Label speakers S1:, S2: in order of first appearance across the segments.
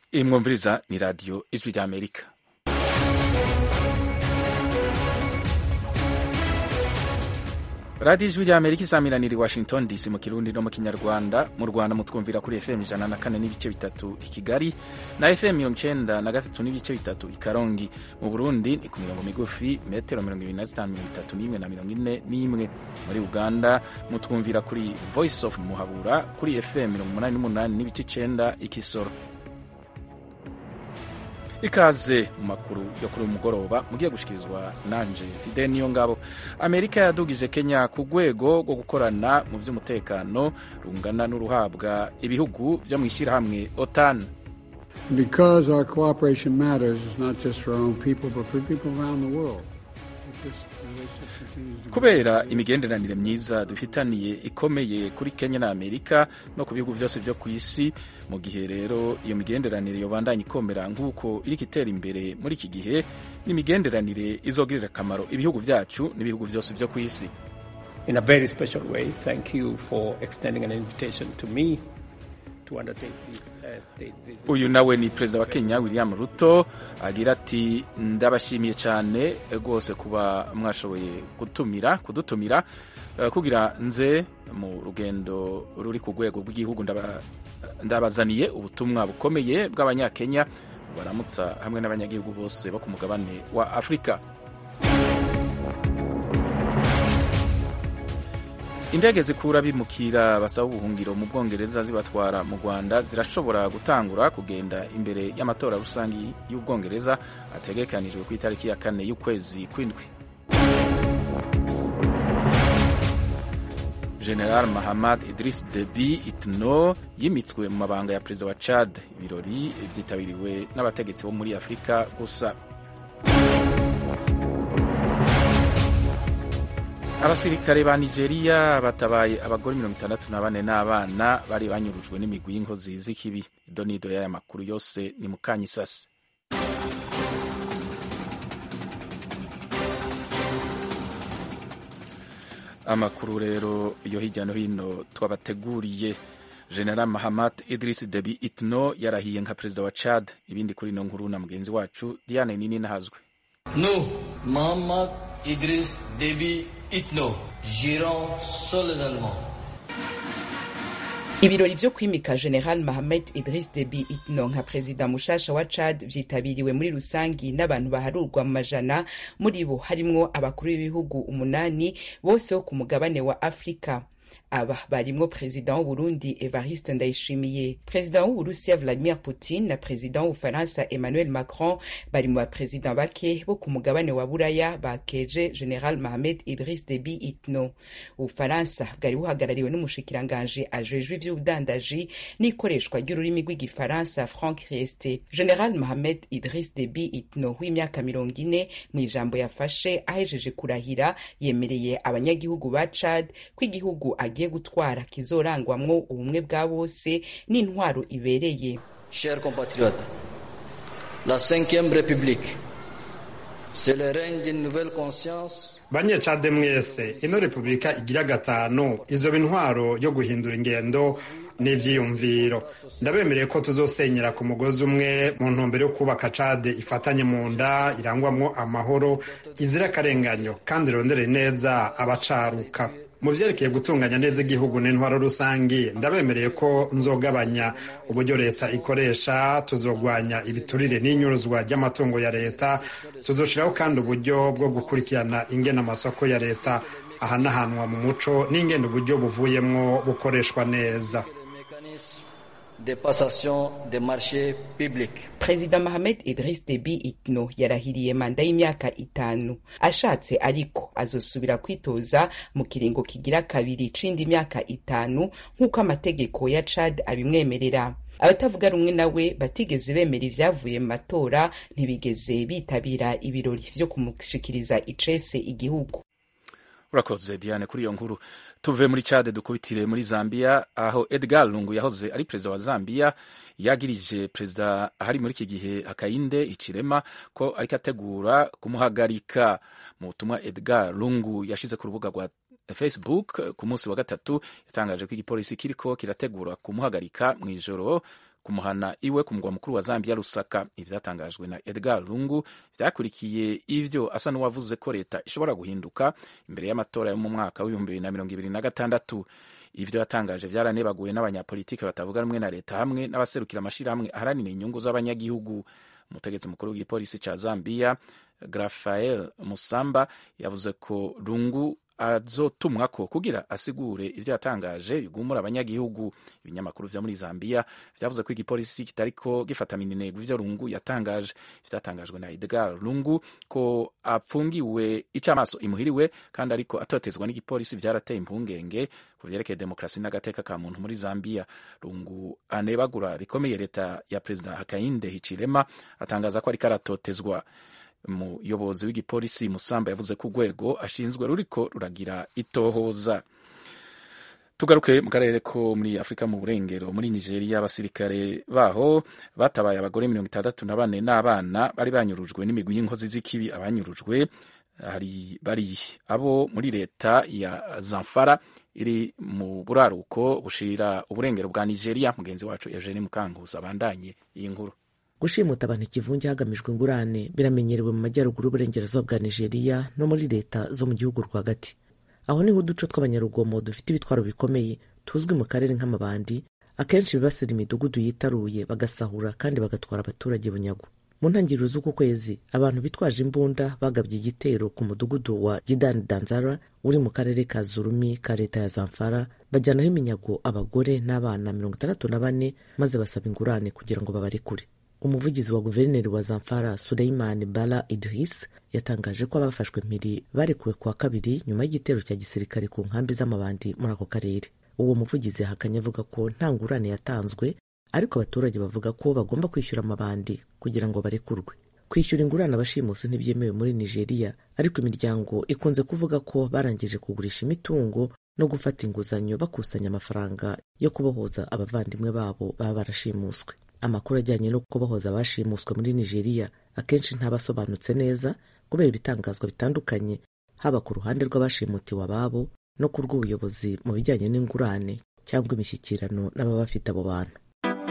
S1: iyi mwumviriza ni radiyo ijwi ry'amerika radiyo ijwi ry'amerika isamiraniye i washington dc mu kirundi no mu kinyarwanda mu rwanda mutwumvira kuri fm ijana na kane n'ibice bitatu i kigali na fm mirongo icenda na gatatu n'ibice bitatu i karongi mu burundi ni ku mirongo migufi metero mirongo ibiri na zitanu mirongo itatu n'imwe na mirongo ine n'imwe muri uganda mutwumvira kuri voice of muhabura kuri fm mirongo umunani n'umunani n'ibice icenda i kisoro ikaze mu makuru yo kuri uyu mugoroba mugiye gushikirizwa nanje fide niyo ngabo amerika yadugije kenya ku rwego rwo gukorana mu by'umutekano rungana n'uruhabwa ibihugu byo mu ishyirahamwe otan
S2: Because our cooperation matters, it's not just for our own people, but for people around the world. If this relationship continues to
S1: kubera imigenderanire myiza dufitaniye ikomeye kuri kenya na amerika no ku bihugu byose byo ku isi mu gihe rero iyo migenderanire yobandanya ikomera nk'uko iriko itera imbere muri iki gihe n'imigenderanire izogirira akamaro ibihugu byacu n'ibihugu byose byo ku isi
S3: in a very special way. Thank you for extending an invitation to me to undertake this uh, state visit.
S1: uyu nawe ni perezida wa kenya william ruto agira ati ndabashimiye cyane rwose kuba mwashoboye gutumira kudutumira eh, kugira nze mu rugendo ruri ku rwego rw'igihugu ndaba- ndabazaniye ubutumwa bukomeye bw'abanyakenya baramutsa hamwe n'abanyagihugu bose bo ku mugabane wa afurika indege zikura bimukira basaba ubuhungiro mu bwongereza zibatwara mu rwanda zirashobora gutangura kugenda imbere y'amatora rusange y'ubwongereza ategekanijwe ku itariki ya kane y'ukwezi kw'indwi general mahamad idris debi itno yimitswe mu mabanga ya perezida wa chad ibirori byitabiriwe n'abategetsi bo muri afurika gusa abasirikare ba nigeria batabaye abagore mirongo itandatu na bane n'abana bari banyurujwe n'imigwi y'inkozi z'ikibi idonido y'aya makuru yose ni mukanyisasi amakuru rero yo hirya no hino twabateguriye general mahamad idris debi itno yarahiye nka perezida wa chad ibindi kuri ino nkuru na mugenzi wacu diane nini nahazwe
S4: Nous, Mohamed Idriss Déby Itno, jurons solennellement
S5: ibirori vyo kwimika general mahamed idris debi itno nka perezida mushasha wa chad vyitabiriwe muri rusangi n'abantu baharurwa mu majana muri bo harimwo abakuru b'ibihugu umunani bose bo ku mugabane wa afurika aba barimwo perezida w'uburundi evariste ndayishimiye perezida w'uburusiya vladimir putin na perezida w'ubufaransa emmanuel macron bari mu baperezida bake bo ku mugabane wa buraya bakeje general mahamed idris debi itno ubufaransa bwari buhagarariwe n'umushikiranganji ajejwe ivy'ubudandaji n'ikoreshwa ry'ururimi rw'igifaransa frank rieste general mahamed idris debi itno w'imyaka mirongo ine mu ijambo yafashe ahejeje kurahira yemereye abanyagihugu ba chad ko igihugu agiye gutwara kizorangwamwo ubumwe bwa bose n'intwaro ibereye
S4: Chers compatriotes, la Cinquième République, c'est le règne d'une nouvelle conscience
S6: banyecade mwese ino repubulika igira gatanu izoba intwaro yo guhindura ingendo n'ivyiyumviro ndabemereye ko tuzosenyera ku mugozi umwe mu ntumbero yo kubaka cade ifatanye mu nda irangwamwo amahoro izira akarenganyo kandi irondere neza abacaruka mu vyerekeye gutunganya neza igihugu n'intwaro rusangi ndabemereye ko nzogabanya uburyo leta ikoresha tuzogwanya ibiturire n'inyuruzwa ry'amatungo ya leta tuzoshiraho kandi uburyo bwo gukurikirana ingene amasoko ya leta ahanahanwa mu muco n'ingene uburyo buvuyemwo bukoreshwa neza
S4: les mécanismes de passation des marchés publics.
S5: perezida mahamed idris debi itno yarahiriye manda y'imyaka itanu ashatse ariko azosubira kwitoza mu kiringo kigira kabiri c'indi myaka itanu nk'uko amategeko ya chad abimwemerera abatavuga rumwe nawe batigeze bemera ivyavuye mu matora ntibigeze bitabira ibirori vyo kumushikiriza icese igihugu
S1: urakoze diane kuri iyo nkuru tuve muri cade dukubitire muri zambia aho edgar lungu yahoze ari perezida wa zambia yagirije perezida ahari muri iki gihe hakayinde icirema ko ariko ategura kumuhagarika mu butumwa edgar lungu yashize ku rubuga rwa facebook ku munsi wa gatatu yatangaje ko igipolisi kiriko kirategura kumuhagarika mu ijoro kumuhana iwe ku mugwa mukuru wa zambia rusaka ivyatangajwe na edgar lungu vyakurikiye ivyo asa n'uwavuze ko leta ishobora guhinduka imbere y'amatora yo mu mwaka w'ibihumbi bibiri na mirongo ibiri na gatandatu ivyo yatangaje vyaranebaguwe n'abanyapolitiki batavuga rumwe na leta hamwe n'abaserukira amashirahamwe aharanira inyungu z'abanyagihugu umutegetsi mukuru w'igipolisi ca zambia grafael musamba yavuze ko lungu azotumwako kugira asigure ivyo yatangaje bigumura abanyagihugu ibinyamakuru vyo muri zambia vyavuze ko igipolisi kitariko gifata minenegwe ivyo lungu yatangaje vyatangajwe na edgar lungu ko apfungiwe icamaso imuhiriwe kandi ariko atotezwa n'igipolisi vyarateye impungenge ku vyerekeye demokrasi n'agateka ka muntu muri zambia lungu anebagura bikomeye leta ya perezida hakainde hichilema atangaza ko ariko aratotezwa umuyobozi w'igipolisi musamba yavuze ko urwego ashinzwe ruriko ruragira itohoza tugaruke mu karere ko muri afurika mu burengero muri nigeria abasirikare baho batabaye abagore mirongo itandatu na bane n'abana bari banyurujwe n'imigwi y'inkozi z'ikibi abanyurujwe hari bari abo muri leta ya zamfara iri mu buraruko bushira uburengero bwa nigeria mugenzi wacu eugene mukankusi abandanye iyi nkuru
S7: gushimuta abantu ikivunge hagamijwe ingurane biramenyerewe mu majyaruguru y'uburengerazuba bwa nigeria no muri leta zo mu gihugu rwagati aho niho uduco tw'abanyarugomo dufite ibitwaro bikomeye tuzwi mu karere nk'amabandi akenshi bibasira imidugudu yitaruye bagasahura kandi bagatwara abaturage bunyago mu ntangiriro z'uku kwezi abantu bitwaje imbunda bagabye igitero ku mudugudu wa gidani danzara uri mu karere ka zurumi ka leta ya zamfara bajyanaho iminyago abagore n'abana mirongo itandatu na bane maze basaba ingurane kugira ngo babarekure umuvugizi wa guverineri wa zamfara suleimani bala idris yatangaje ko abafashwe mpiri barekuwe kuwa kabiri nyuma y'igitero cya gisirikare ku nkambi z'amabandi muri ako karere uwo muvugizi yahakanye avuga ko nta ngurane yatanzwe ariko abaturage bavuga ko bagomba kwishyura amabandi kugira ngo barekurwe kwishyura ingurane abashimusi ntibyemewe muri nigeria ariko imiryango ikunze kuvuga ko barangije kugurisha imitungo no gufata inguzanyo bakusanya amafaranga yo kubohoza abavandimwe babo baba barashimuswe amakuru ajyanye no kubohoza abashimuswe muri nigeria akenshi ntabasobanutse neza kubera ibitangazwa bitandukanye haba ku ruhande rw'abashimutiwe ababo no ku rw'ubuyobozi mu bijyanye n'ingurane cyangwa imishyikirano n'ababa bafite abo bantu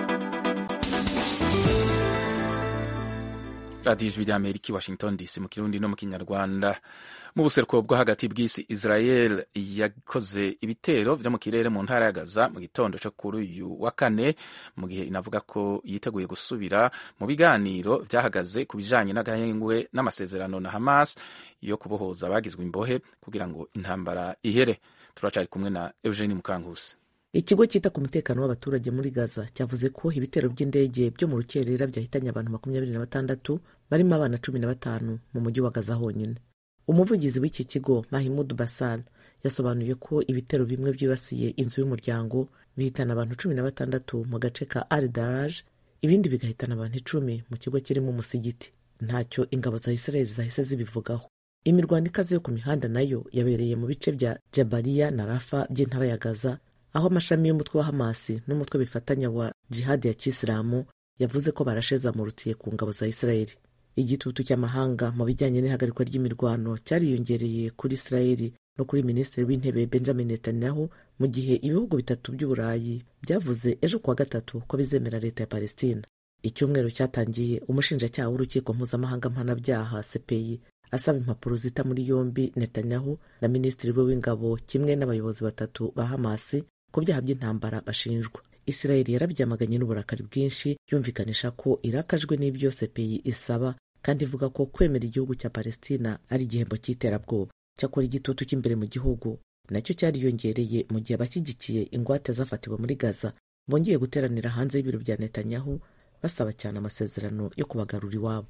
S1: radiyo ijwi ry'amerika i washington dc mu kirundi no mu kinyarwanda mu buseruko bwo hagati bw'isi israel yakoze ibitero vyo mu kirere mu ntara ya gaza mu gitondo co kuri uyu wa kane mu gihe inavuga ko yiteguye gusubira mu biganiro vyahagaze ku bijanye n'agahengwe n'amasezerano na hamas yo kubohoza abagizwe imbohe kugira ngo intambara ihere turacari kumwe na eugenie mukankusi
S7: ikigo cyita ku mutekano w'abaturage muri gaza cyavuze ko ibitero by'indege byo mu rukerera byahitanye abantu makumyabiri na batandatu barimo abana cumi na batanu mu mujyi wa gaza honyine umuvugizi w'iki kigo mahimud basal yasobanuye ko ibitero bimwe byibasiye inzu y'umuryango bihitana abantu cumi na batandatu mu gace ka al daraj ibindi bigahitana abantu icumi mu kigo kirimo umusigiti ntacyo ingabo za israeli zahise zibivugaho imirwano ikaze yo ku mihanda nayo yabereye mu bice bya jabaliya na rafa by'intara ya gaza aho amashami y'umutwe wa hamasi n'umutwe bifatanya wa jihadi ya kisilamu yavuze ko barashe zamurutiye ku ngabo za israeli igitutu cy'amahanga mu bijyanye n'ihagarikwa ry'imirwano cyariyongereye kuri israeli no kuri minisitiri w'intebe benjamin netanyahu mu gihe ibihugu bitatu by'uburayi byavuze ejo kuwa gatatu ko bizemera leta ya palestina icyumweru cyatangiye umushinjacyaha w'urukiko mpuzamahanga mpanabyaha cpi asaba impapuro zita muri yombi netanyahu na minisitiri we w'ingabo kimwe n'abayobozi batatu ba hamasi ku byaha by'intambara bashinjwa israeli yarabyamaganye n'uburakari bwinshi yumvikanisha ko irakajwe n'ibyo cpi isaba kandi ivuga ko kwemera igihugu cya palestina ari igihembo cy'iterabwoba cyakora igitutu cy'imbere mu gihugu nacyo cyariyongereye mu gihe abashyigikiye ingwate zafatiwe muri gaza bongeye guteranira hanze y'ibiro bya netanyahu basaba cyane amasezerano yo kubagarura iwabo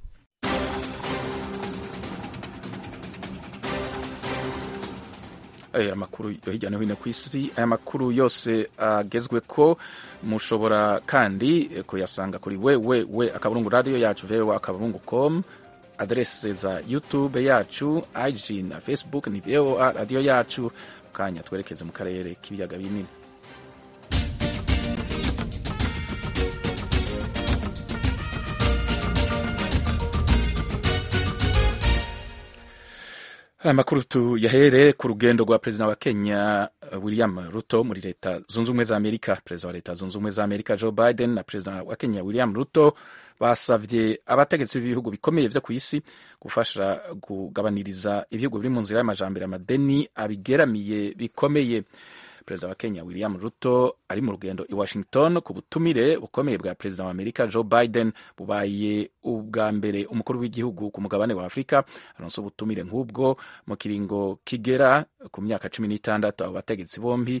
S1: aya makuru yo hirya no hino ku isi aya makuru yose agezwe ko mushobora kandi kuyasanga kuri we we we akaburungu radiyo yacu vewa akaburungu com aderese za youtube yacu ig na facebook ni voa radiyo yacu kanya twerekeze mu karere k'ibiyaga binini aya makuru tuyahere ku rugendo rwa perezida wa kenya william ruto muri leta zunze ubumwe za amerika perezida wa leta zunze ubumwe za amerika joe biden na perezida wa kenya william ruto basabye abategetsi b'ibihugu bikomeye vyo ku isi gufasha kugabaniriza ibihugu biri mu nzira y'amajambere amadeni abigeramiye bikomeye perezida wa kenya william ruto ari mu rugendo i washington ku butumire bukomeye bwa perezida wa amerika joe biden bubaye ubwa mbere umukuru w'igihugu ku mugabane wa afurika aronse ubutumire nk'ubwo mu kiringo kigera ku myaka cumi n'itandatu abo bategetsi bombi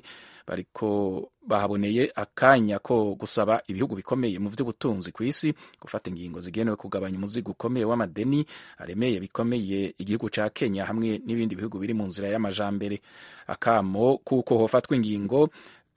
S1: bariko bahaboneye akanya ko gusaba ibihugu bikomeye mu by'ubutunzi ku isi gufata ingingo zigenewe kugabanya umuzigo ukomeye w'amadeni aremeye bikomeye igihugu ca kenya hamwe n'ibindi bihugu biri mu nzira y'amajambere akamo kuko hofatwa ingingo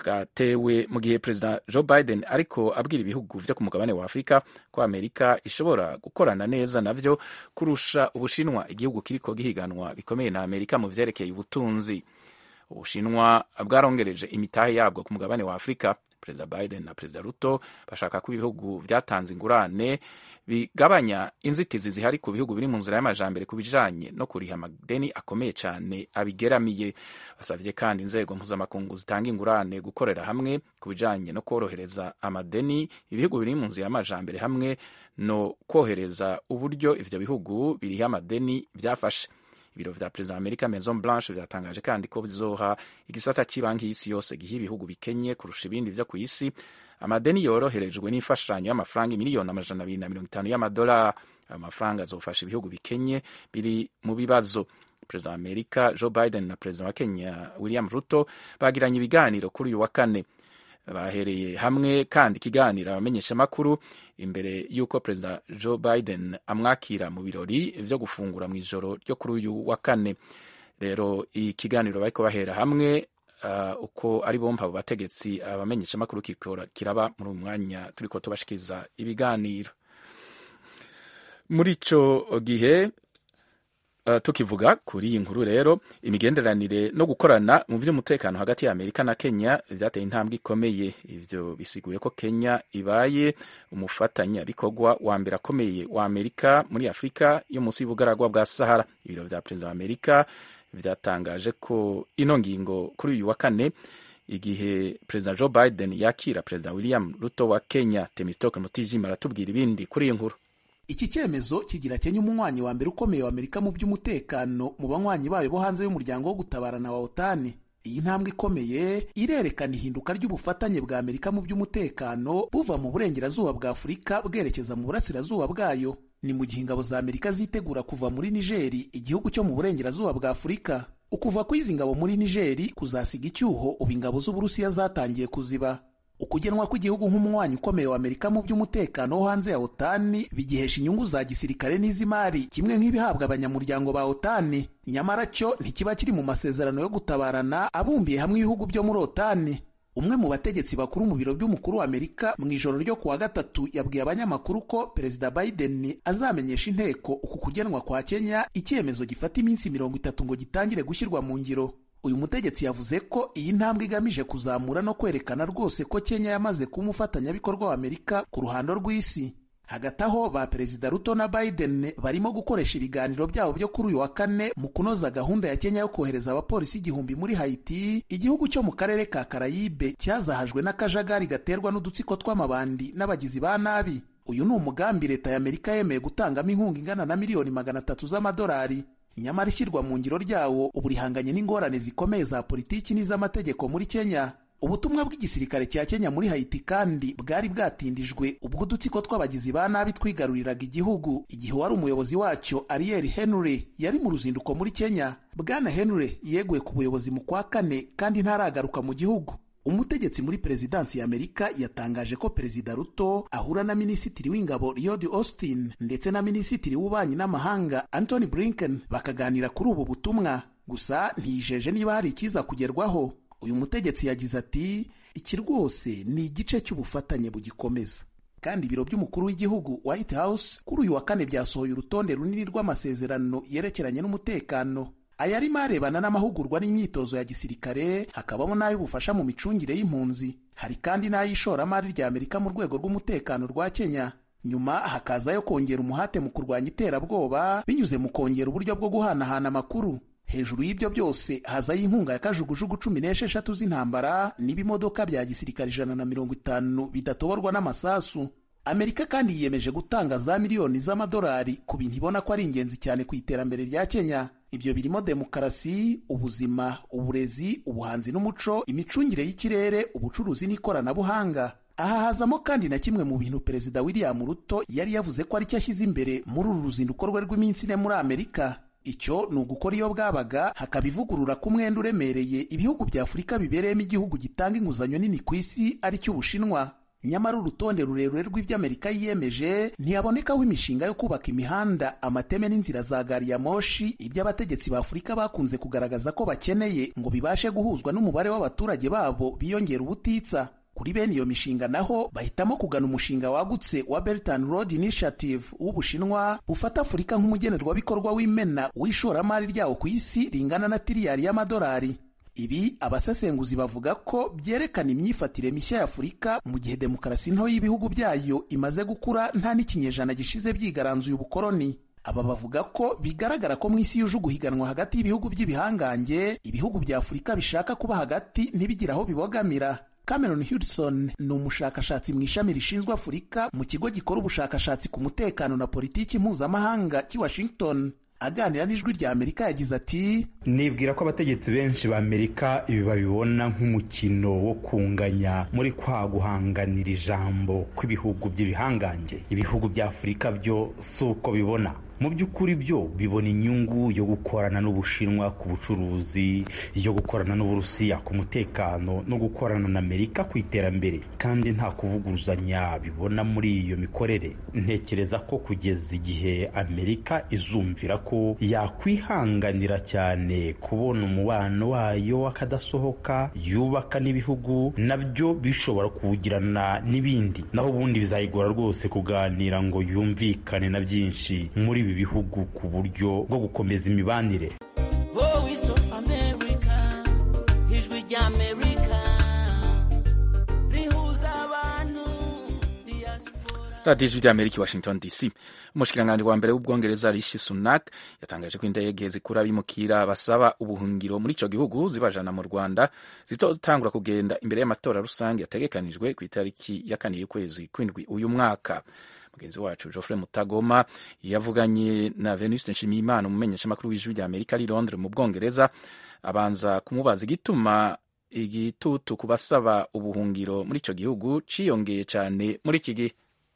S1: gatewe mu gihe perezida joe biden ariko abwira ibihugu vyo ku mugabane wa afurika ko amerika ishobora gukorana neza navyo kurusha ubushinwa igihugu kiriko gihiganwa bikomeye na amerika mu vyerekeye ubutunzi ubushinwa bwarongereje imitahe yabwo ku mugabane wa afurika perezida biden na perezida ruto bashaka ko ibihugu vyatanze ingurane bigabanya inzitizi zihari ku bihugu biri mu nzira y'amajambere ku bijanye no kuriha amadeni akomeye cane abigeramiye basavye kandi inzego mpuzamakungu zitanga ingurane gukorera hamwe ku bijanye no kworohereza amadeni ibihugu biri mu nzira y'amajambere hamwe no kwohereza uburyo ivyo bihugu biriha amadeni vyafashe ibiro vya perezida wa amerika maison blanche vyatangaje kandi ko bizoha igisata cy'ibanki y'isi yose giha ibihugu bikenye kurusha ibindi vyo ku isi amadeni yoroherejwe n'imfashanyo y'amafaranga miliyoni amajana abiri na mirongo itanu y'amadolari ayo mafaranga azofasha ibihugu bikenye biri mu bibazo perezida wa amerika joe biden na perezida wa kenya william ruto bagiranye ibiganiro kuri uyu wa kane bahereye hamwe kandi ikiganiro abamenyeshamakuru imbere y'uko perezida joe biden amwakira mu birori vyo gufungura mu ijoro ryo kuri uyu wa kane rero ikiganiro bariko bahera hamwe uh, uko ari bompa abo bategetsi abamenyeshamakuru kiraba muri uyu mwanya turiko tubashikiriza ibiganiro muri ico gihe Uh, tukivuga kuri iyi nkuru rero imigenderanire no gukorana mu by'umutekano hagati ya Amerika na Kenya vyateye intambwe ikomeye ivyo bisiguye ko Kenya ibaye umufatanyabikorwa wa mbere akomeye wa Amerika muri Afurika yo munsi y'ubugaragwa bwa Sahara ibiro vya perezida wa Amerika vyatangaje ko ino ngingo kuri uyu wa kane igihe perezida Joe Biden yakira perezida William Ruto wa Kenya Temistoke Mutijima aratubwira ibindi kuri iyi nkuru
S8: iki cyemezo kigira Kenya umunywanyi wa mbere ukomeye wa Amerika mu by'umutekano mu banywanyi bayo bo hanze y'umuryango wo gutabarana wa OTAN. Iyi ntambwe ikomeye irerekana ihinduka ry'ubufatanye bwa Amerika mu by'umutekano buva mu burengerazuba bwa Afurika bwerekeza mu burasirazuba bwayo. Ni mu gihe ingabo za Amerika zitegura kuva muri Nigeri, igihugu cyo mu burengerazuba bwa Afurika. Ukuva kw'izi ngabo muri Nigeri kuzasiga icyuho ubu ingabo z'Uburusiya zatangiye kuziba. ukugenwa kw'igihugu nk'umunywanyi ukomeye wa Amerika mu by'umutekano wo hanze ya OTAN bigihesha inyungu za gisirikare n'iz'imari kimwe nk'ibihabwa abanyamuryango ba OTAN nyamara cyo ntikiba kiri mu masezerano yo gutabarana abumbiye hamwe ibihugu byo muri OTAN umwe mu bategetsi bakuru mu biro by'umukuru wa Amerika mu ijoro ryo kuwa gatatu yabwiye abanyamakuru ko Perezida Biden azamenyesha inteko uku kugenwa kwa Kenya icyemezo gifata iminsi mirongo itatu ngo gitangire gushyirwa mu ngiro uyu mutegetsi yavuze ko iyi ntambwe igamije kuzamura no kwerekana rwose ko Kenya yamaze kuba umufatanyabikorwa wa Amerika ku ruhando rw'isi hagati aho ba perezida Ruto na Biden barimo gukoresha ibiganiro byabo byo kuri uyu wa kane mu kunoza gahunda ya Kenya yo kohereza abapolisi igihumbi muri Haiti igihugu cyo mu karere ka Karayibe cyazahajwe n'akajagari gaterwa n'udutsiko tw'amabandi n'abagizi ba nabi uyu ni umugambi leta ya Amerika yemeye gutangamo inkunga ingana na miliyoni magana atatu z'amadolari nyamara ishyirwa mu ngiro ryawo ubu rihanganye n'ingorane zikomeye za politiki n'iz'amategeko muri Kenya ubutumwa bw'igisirikare cya Kenya muri Haiti kandi bwari bwatindijwe ubwo udutsiko tw'abagizi ba nabi twigaruriraga igihugu igihe wari umuyobozi wacyo Ariel Henry yari mu ruzinduko muri Kenya bwana Henry yeguye ku buyobozi mu kwa kane kandi ntaragaruka mu gihugu umutegetsi muri perezidansi ya Amerika yatangaje ko perezida Ruto ahura na minisitiri w'ingabo Lloyd Austin ndetse na minisitiri w'ububanyi n'amahanga Anthony Blinken bakaganira kuri ubu butumwa gusa ntiyijeje niba hari ikiza kugerwaho uyu mutegetsi yagize ati iki rwose ni igice cy'ubufatanye bugikomeza kandi ibiro by'umukuru w'igihugu White House kuri uyu wa kane byasohoye urutonde runini rw'amasezerano yerekeranye n'umutekano ayarimo arebana n'amahugurwa n'imyitozo ya gisirikare hakabamo n'ay'ubufasha mu micungire y'impunzi hari kandi n'ay'ishoramari rya Amerika mu rwego rw'umutekano rwa Kenya nyuma hakazayo kongera umuhate mu kurwanya iterabwoba binyuze mu kongera uburyo bwo guhanahana amakuru hejuru y'ibyo byose hazaho inkunga ya kajugujugu cumi n'esheshatu z'intambara n'ibimodoka bya gisirikare ijana na mirongo itanu bidatoborwa n'amasasu amerika kandi yiyemeje gutanga za miliyoni z'amadolari ku bintu ibona ko ari ingenzi cyane ku iterambere rya kenya ibyo birimo demokarasi ubuzima uburezi ubuhanzi n'umuco imicungire y'ikirere ubucuruzi n'ikoranabuhanga aha hazamo kandi na kimwe mu bintu perezida william ruto yari yavuze ko ari cyo ashyize imbere muri uru ruzinduko rwe rw'iminsi ine muri amerika icyo ni ugukora iyo bwabaga hakaba ivugurura ku mwenda uremereye ibihugu bya afurika bibereyemo igihugu gitanga inguzanyo nini ku isi ari cyo ubushinwa nyamara urutonde rurerure rw'ibyo amerika yiyemeje ntiyabonekaho imishinga yo kubaka imihanda amateme n'inzira za gari ya moshi ibyo abategetsi ba afurika bakunze kugaragaza ko bakeneye ngo bibashe guhuzwa n'umubare w'abaturage babo biyongera ubutitsa kuri bene iyo mishinga naho bahitamo kugana umushinga wagutse wa Belt and Road Initiative w'Ubushinwa bufata Afurika nk'umugenerwabikorwa w'imena w'ishoramari ryawo ku isi ringana na tiriyari y'amadolari ibi abasesenguzi bavuga ko byerekana imyifatire mishya ya Afurika mu gihe demokarasi nto y'ibihugu byayo imaze gukura nta n'ikinyejana gishize byigaranzuye ubukoloni aba bavuga ko bigaragara ko mu isi yuje uguhiganwa hagati y'ibihugu by'ibihangange ibihugu bya Afurika bishaka kuba hagati ntibigire aho bibogamira Cameron Hudson ni umushakashatsi mu ishami rishinzwe Afurika mu kigo gikora ubushakashatsi ku mutekano na politiki mpuzamahanga cy'i Washington aganira n'ijwi rya Amerika yagize ati
S9: nibwira ko abategetsi benshi ba Amerika ibi babibona nk'umukino wo kunganya muri kwa guhanganira ijambo kw'ibihugu by'ibihangange ibihugu bya Afurika byo si uko bibona mu by'ukuri byo bibona inyungu yo gukorana n'ubushinwa ku bucuruzi yo gukorana n'uburusiya ku mutekano no gukorana na amerika ku iterambere kandi nta kuvuguruzanya bibona muri iyo mikorere ntekereza ko kugeza igihe amerika izumvira ko yakwihanganira cyane kubona umubano wayo akadasohoka yubaka n'ibihugu nabyo bishobora kuwugirana n'ibindi naho ubundi bizayigora rwose kuganira ngo yumvikane na byinshi muri ibi bihugu ku buryo bwo gukomeza imibanire
S10: voice of america ijwi ry'amerika rihuza abantu
S1: radiyo ijwi ry'amerika i washington dc umushikiranganji wa mbere w'ubwongereza rishi sunak yatangaje ko indege zikura abimukira basaba ubuhungiro muri ico gihugu zibajana mu rwanda zitotangura kugenda imbere y'amatora rusange yategekanijwe ku itariki ya kane y'ukwezi kw'indwi uyu mwaka mugenzi wacu Geoffrey Mutagoma yavuganye na Venuste Nshimiyimana umumenyeshamakuru w'ijwi rya Amerika ari Londres mu Bwongereza abanza kumubaza igituma igitutu ku basaba ubuhungiro muri ico gihugu ciyongeye cyane muri iki gihe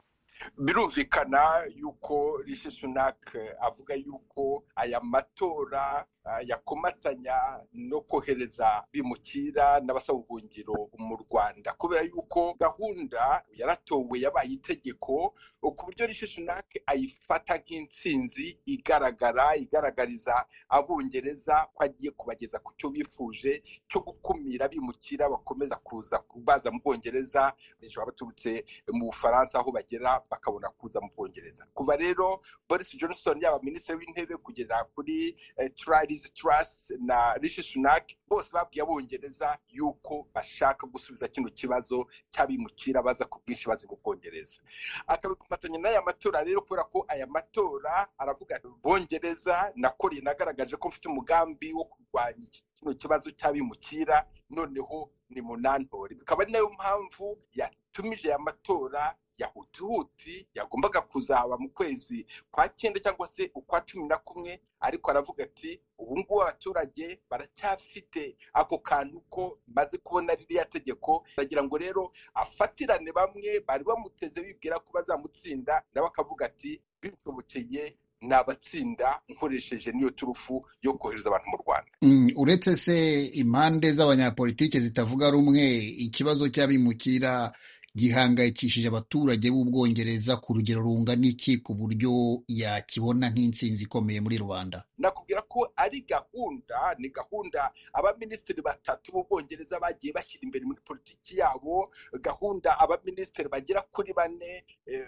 S11: birumvikana yuko rishi sunak avuga yuko aya matora yakomatanya no kohereza bimukira n'abasaba ubuhungiro mu rwanda kubera yuko gahunda yaratowe yabaye itegeko ku buryo rishi sunak ayifata nk'intsinzi igaragara igaragariza abongereza ko agiye kubageza ku cyo bifuje cyo gukumira bimukira bakomeza kuza baza mu bwongereza benshi baba baturutse mu bufaransa aho bagera bakabona kuza mu bwongereza kuva rero boris johnson yaba minisitiri w'intebe kugera kuri turari Truss na rishi sunak bose babwiye abongereza yuko bashaka gusubiza kino kibazo cy'abimukira baza ku bwinshi bazi mu bwongereza akabikomatanya n'aya matora rero kubera ko aya matora aravuga bongereza nakoreye nagaragaje ko mfite umugambi wo kurwanya kino kibazo cy'abimukira noneho ni munantore bikaba ari nayo mpamvu yatumije aya matora ya hutihuti yagombaga kuzaba mu kwezi kwa cyenda cyangwa se ukwa cumi na kumwe ariko aravuga ati ubu ngubu abaturage baracyafite ako kantu ko maze kubona ririya tegeko aragira ngo rero afatirane bamwe bari bamuteze bibwira ko bazamutsinda nawe akavuga ati bishobokeye nabatsinda nkoresheje niyo turufu yo kohereza abantu mu rwanda
S12: uretse se impande z'abanyapolitike zitavuga rumwe ikibazo cy'abimukira gihangayikishije abaturage b'ubwongereza ku rugero rungana iki ku buryo yakibona nk'intsinzi ikomeye muri rubanda
S11: nakubwira ko ari gahunda ni gahunda abaminisitiri batatu b'ubwongereza bagiye bashyira imbere muri politiki yabo gahunda abaminisitiri bagera kuri bane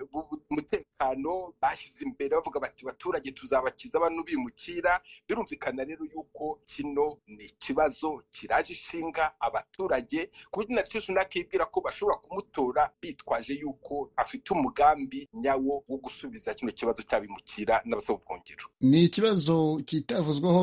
S11: umutekano bashyize imbere bavuga bati baturage tuzabakiza bano bimukira birumvikana rero yuko kino ni ikibazo kiraje ishinga abaturage ku buryo na sunake yibwira ko bashobora kumutora bitwaje yuko afite umugambi nyawo wo gusubiza kino kibazo cy'abimukira n'abasaba ubuhungiro
S12: ni ikibazo kitavuzweho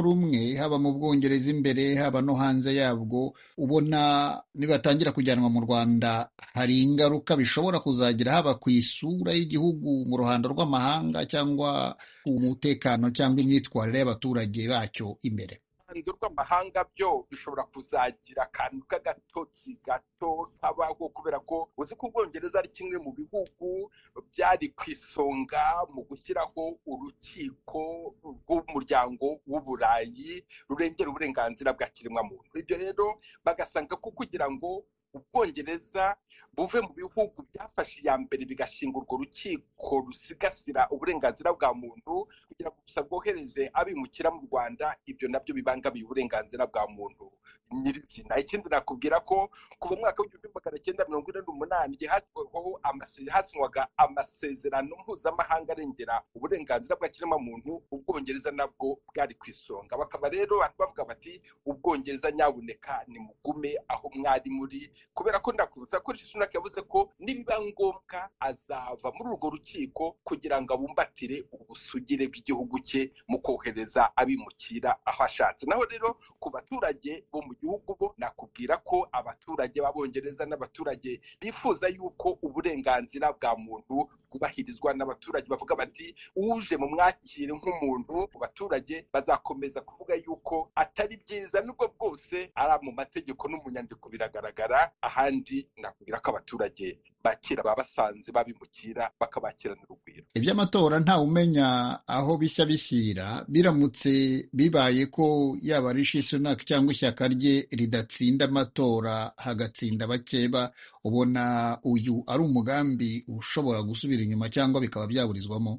S12: rumwe haba mu bwongereza imbere haba no hanze yabwo ubona nibatangira kujyanwa mu rwanda hari ingaruka bishobora kuzagira haba ku isura y'igihugu mu ruhando rw'amahanga cyangwa ku mutekano cyangwa imyitwarire y'abaturage bacyo imbere
S11: uruhando rw'amahanga byo bishobora kuzagira akantu k'agatotsi gato kabaho kubera ko uzi ko ubwongereza ari kimwe mu bihugu byari ku isonga mu gushyiraho urukiko rw'umuryango w'uburayi rurengera uburenganzira bwa kiremwamuntu ibyo rero bagasanga ko kugira ngo ubwongereza buve mu bihugu byafashe iya mbere bigashinga urwo rukiko rusigasira uburenganzira bwa muntu kugira ngo gusa bwohereze abimukira mu rwanda ibyo nabyo bibangamiye uburenganzira bwa muntu nyirizina ikindi nakubwira ko kuva mu mwaka w'igihumbi magana cyenda mirongo ine n'umunani igihe hashyirwaho hasinywaga amasezerano mpuzamahanga arengera uburenganzira bwa kiremwamuntu ubwongereza nabwo bwari ku isonga bakaba rero abantu bavuga bati ubwongereza nyabuneka nimugume aho mwari muri kubera ko ndakwibutsa ko rishi sunak yavuze ko nibiba ngombwa azava muri urwo rukiko kugira ngo abumbatire ubusugire bw'igihugu cye mu kohereza abimukira aho ashatse naho rero ku baturage bo mu gihugu bo nakubwira ko abaturage b'abongereza n'abaturage bifuza yuko uburenganzira bwa muntu bwubahirizwa n'abaturage bavuga bati uje mu mwakire nk'umuntu abaturage bazakomeza kuvuga yuko atari byiza nubwo bwose ari mu mategeko no mu nyandiko biragaragara ahandi nakubwira ko abaturage bakira baba basanze babimukira bakabakirana urugwiro
S12: iby'amatora ntawe umenya aho bishya bishyira biramutse bibaye ko yaba rishi sunak cyangwa ishyaka rye ridatsinda amatora hagatsinda bakeba ubona uyu ari umugambi ushobora gusubira inyuma cyangwa bikaba byaburizwamo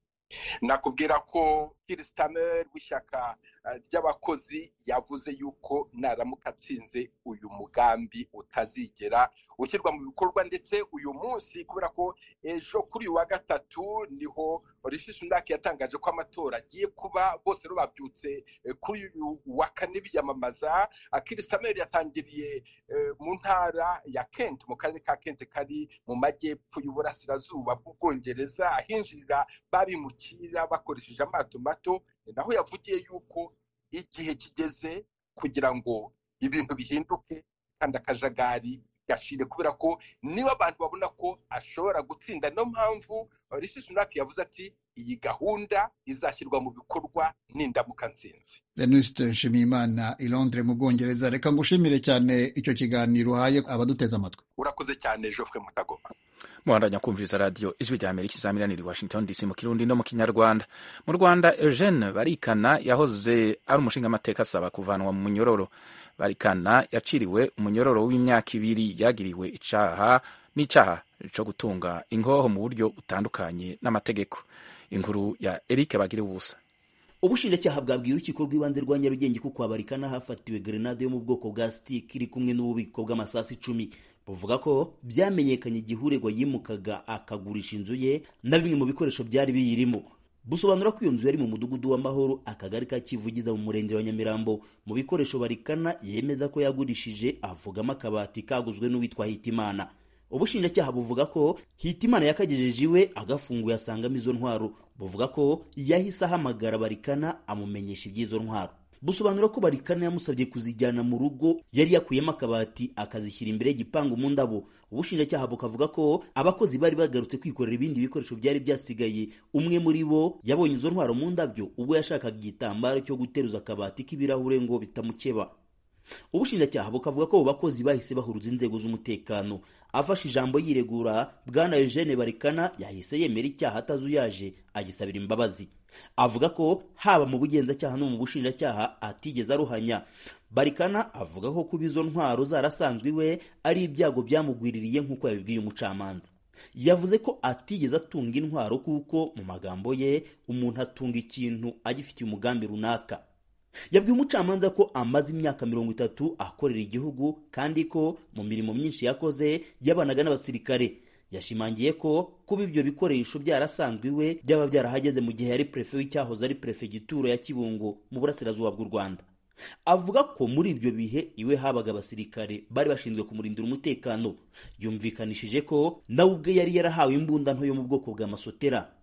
S11: nakubwira ko kirisitamer w'ishyaka ry'abakozi yavuze yuko naramuka atsinze uyu mugambi utazigera ushyirwa mu bikorwa ndetse uyu munsi kubera ko ejo kuri uyu wa gatatu niho rishi sunak yatangaje ko amatora agiye kuba bose rero babyutse kuri uyu wa kane biyamamaza kirisitamer yatangiriye mu ntara ya kent mu karere ka kent kari mu majyepfo y'uburasirazuba bw'ubwongereza ahinjirira babimukira bakoresheje amato mato naho yavugiye yuko igihe kigeze kugira ngo ibintu bihinduke kandi akajagari gashire kubera ko niba abantu babona ko ashobora gutsinda niyo mpamvu rishi sunak yavuze ati iyi gahunda izashyirwa mu bikorwa n'indamuka nsinzi
S12: venuste nshimiyimana i londres mu bwongereza reka ngushimire cyane icyo kiganiro uhaye abaduteze amatwi
S11: urakoze cyane geoffrey mutagoma
S1: muhandanya kumviriza radiyo ijwi rya amerika izamiraniye washington dc mu kirundi no mu kinyarwanda mu rwanda eugene barikana yahoze ari umushingamateka asaba kuvanwa mu munyororo barikana yaciriwe umunyororo w'imyaka ibiri yagiriwe icaha n'icyaha cyo gutunga ingoho mu buryo butandukanye n'amategeko inkuru ya eric bagire ubusa
S13: ubushinjacyaha bwabwiye urukiko rw'ibanze rwa nyarugenge ko kwa barikana hafatiwe grenade yo mu bwoko bwa stick iri kumwe n'ububiko bw'amasasu icumi buvuga ko byamenyekanye igihe uregwa yimukaga akagurisha inzu ye na bimwe mu bikoresho byari biyirimo busobanura ko iyo nzu yari mu mudugudu w'amahoro akagari ka kivugiza mu murenge wa nyamirambo mu bikoresho barikana yemeza ko yagurishije avugamo akabati kaguzwe n'uwitwa hitimana ubushinjacyaha buvuga ko hitimana yakagejeje iwe agafunguye asangamo izo ntwaro buvuga ko yahise ahamagara barikana amumenyesha iby'izo ntwaro busobanura ko barikana yamusabye kuzijyana mu rugo yari yakuyemo akabati akazishyira imbere y'igipangu mu ndabo ubushinjacyaha bukavuga ko abakozi bari bagarutse kwikorera ibindi bikoresho byari byasigaye umwe muri bo yabonye izo ntwaro mu ndabyo ubwo yashakaga igitambaro cyo guteruza akabati k'ibirahure ngo bitamukeba ubushinjacyaha bukavuga ko abo bakozi bahise bahuruza inzego z'umutekano afashe ijambo yiregura bwana eugene barikana yahise yemera icyaha atazuyaje agisabira imbabazi avuga ko haba mu bugenzacyaha no mu bushinjacyaha atigeze aruhanya barikana avuga ko kuba izo ntwaro zarasanzwe iwe ari ibyago byamugwiririye nk'uko yabibwiye umucamanza yavuze ko atigeze atunga intwaro kuko mu magambo ye umuntu atunga ikintu agifitiye umugambi runaka yabwiye umucamanza ko amaze imyaka mirongo itatu akorera igihugu kandi ko mu mirimo myinshi yakoze yabanaga n'abasirikare yashimangiye ko kuba ibyo bikoresho byarasanzwe iwe byaba byarahageze mu gihe yari perefe w'icyahoze ari perefegitura ya kibungo mu burasirazuba bw'u rwanda avuga ko muri ibyo bihe iwe habaga abasirikare bari bashinzwe kumurindira umutekano yumvikanishije ko nawe ubwe yari yarahawe imbunda nto yo mu bwoko bwa masotera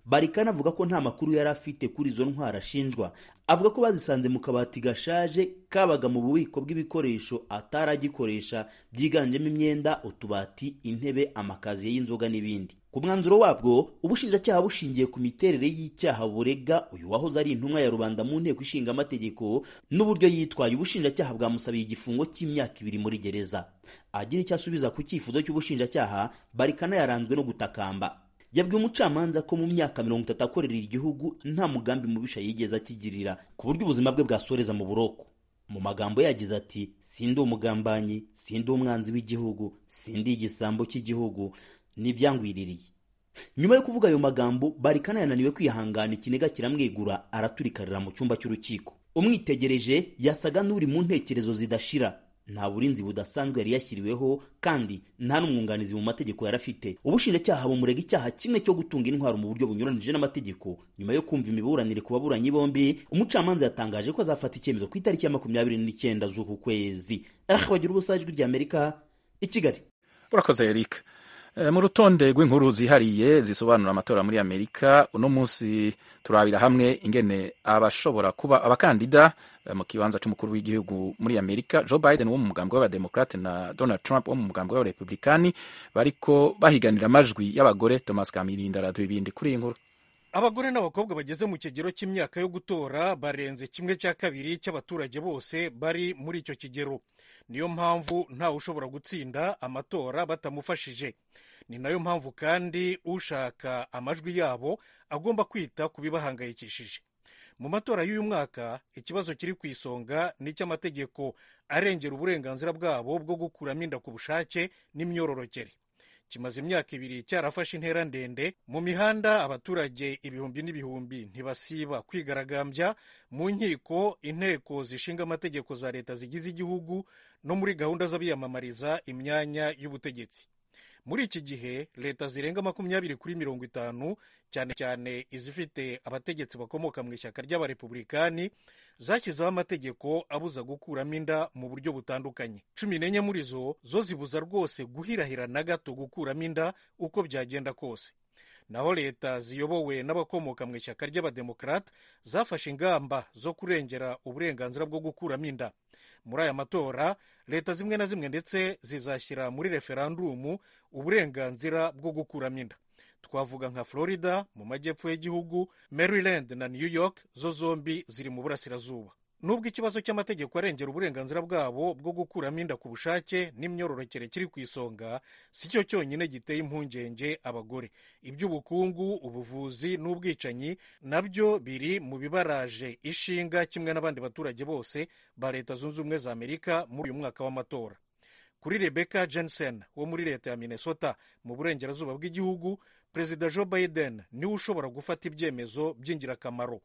S13: barikana avuga ko nta makuru yari afite kuri izo ntwaro ashinjwa avuga ko bazisanze mu kabati gashaje kabaga mu bubiko bw'ibikoresho ataragikoresha byiganjemo imyenda utubati intebe amakaziye y'inzoga n'ibindi ku mwanzuro wabwo ubushinjacyaha bushingiye ku miterere y'icyaha burega uyu wahoze ari intumwa ya rubanda mu nteko ishinga amategeko n'uburyo yitwaye ubushinjacyaha bwamusabiye igifungo cy'imyaka ibiri muri gereza agira icyo asubiza ku cyifuzo cy'ubushinjacyaha barikana yaranzwe no gutakamba yabwiye umucamanza ko mu myaka mirongo itatu akorera igihugu nta mugambi mubisha yigeze akigirira ku buryo ubuzima bwe bwasoreza mu buroko mu magambo yagize ati sindi umugambanyi sindi umwanzi w'igihugu sindi igisambo cy'igihugu n'ibyangwiririye nyuma yo kuvuga ayo magambo barikana yananiwe kwihangana ikiniga kiramwegura araturikarira mu cyumba cy'urukiko umwitegereje yasaga n'uri mu ntekerezo zidashira nta burinzi budasanzwe yari yashyiriweho kandi nta n'umwunganizi mu mategeko yari afite ubushinjacyaha bumurega icyaha kimwe cyo gutunga intwaro mu buryo bunyuranije n'amategeko nyuma yo kumva imiburanire ku baburanyi bombi umucamanza yatangaje ko azafata icyemezo ku itariki ya makumyabiri n'icyenda z'uku kwezi ah bagira ubusa ijwi ry'amerika i kigali
S1: urakoze eric mu rutonde rw'inkuru zihariye zisobanura amatora muri amerika uno munsi turabira hamwe ingene abashobora kuba abakandida mu kibanza cy'umukuru w'igihugu muri amerika joe biden wo mu mugambwe w'abademokrate na donald trump wo mu mugambwe w'abarepublikani bariko bahiganira amajwi y'abagore thomas kamirinda araduha ibindi kuri iyi nkuru
S14: abagore n'abakobwa bageze mu kigero cy'imyaka yo gutora barenze kimwe cya kabiri cy'abaturage bose bari muri icyo kigero niyo mpamvu ntawe ushobora gutsinda amatora batamufashije ni nayo mpamvu kandi ushaka amajwi yabo agomba kwita ku bibahangayikishije mu matora y'uyu mwaka ikibazo kiri ku isonga ni icy'amategeko arengera uburenganzira bwabo bwo gukuramo inda ku bushake n'imyororokere kimaze imyaka ibiri cyarafashe intera ndende mu mihanda abaturage ibihumbi n'ibihumbi ntibasiba kwigaragambya mu nkiko inteko zishinga amategeko za leta zigize igihugu no muri gahunda z'abiyamamariza imyanya y'ubutegetsi muri iki gihe leta zirenga makumyabiri kuri mirongo itanu cyane cyane izifite abategetsi bakomoka mu ishyaka ry'abarepublikani zashyizeho amategeko abuza gukuramo inda mu buryo butandukanye cumi n'enye muri zo zo zibuza rwose guhirahira na gato gukuramo inda uko byagenda kose naho leta ziyobowe n'abakomoka mu ishyaka ry'abademokarate zafashe ingamba zo kurengera uburenganzira bwo gukuramo inda muri aya matora leta zimwe na zimwe ndetse zizashyira muri referandumu uburenganzira bwo gukuramo inda twavuga nka florida mu majyepfo y'igihugu maryland na new york zo zombi ziri mu burasirazuba nubwo ikibazo cy'amategeko arengera uburenganzira bwabo bwo gukuramo inda ku bushake n'imyororokere kiri ku isonga si cyo cyonyine giteye impungenge abagore iby'ubukungu ubuvuzi n'ubwicanyi nabyo biri mu bibaraje ishinga kimwe n'abandi baturage bose ba leta zunze ubumwe za amerika muri uyu mwaka w'amatora kuri rebecca jensen wo muri leta ya minnesota mu burengerazuba bw'igihugu perezida joe biden niwe ushobora gufata ibyemezo by'ingirakamaro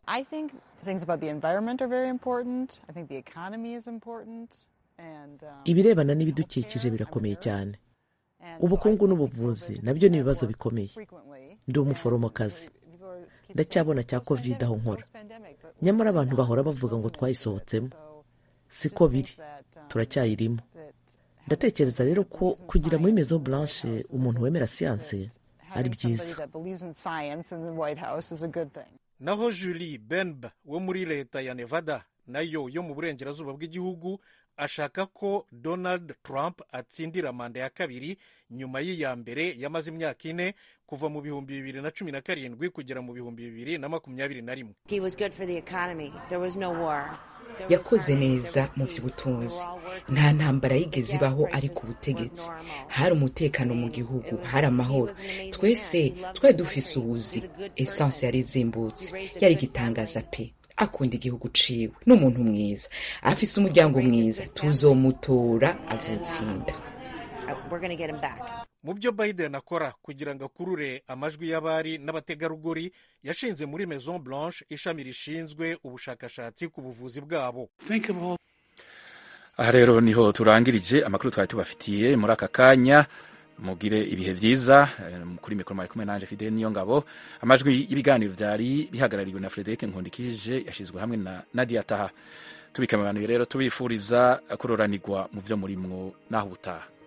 S7: ibirebana n'ibidukikije birakomeye cyane ubukungu n'ubuvuzi nabyo ni ibibazo bikomeye ndi umuforomokazi ndacyabona cya kovide aho nkora nyamara abantu bahora bavuga ngo twayisohotsemo siko biri turacyayirimo ndatekereza rero ko kugira muri mezo blanche umuntu wemera siyanse ari byiza
S14: naho julie benb wo muri leta ya nevada nayo yo mu burengerazuba bw'igihugu ashaka ko donald trump atsindira manda ya kabiri nyuma y'iya mbere yamaze imyaka ine kuva mu bihumbi bibiri na cumi na karindwi kugera mu bihumbi bibiri na makumyabiri na rimwe
S5: yakoze neza mu by'ubutunzi nta ntambara yigeze ibaho ari ku butegetsi hari umutekano mu gihugu hari amahoro twese twari dufise ubuzi esanse yari izimbutse yari igitangaza pe akunda igihugu ciwe n'umuntu mwiza afise umuryango mwiza tuzomutora azotsinda
S14: mu byo biden akora kugira ngo akurure amajwi y'abari n'abategarugori yashinze muri maison blanche ishami rishinzwe ubushakashatsi ku buvuzi bwabo
S1: aha rero niho turangirije amakuru twari tubafitiye muri aka kanya mugire ibihe byiza kuri mikoro mwari kumwe nanje fidele niyo ngabo amajwi y'ibiganiro byari bihagarariwe na frederic nkundikije yashyizwe hamwe na nadia taha tubikamanuye rero tubifuriza kuroranirwa mu byo murimwo n'aho ubutaha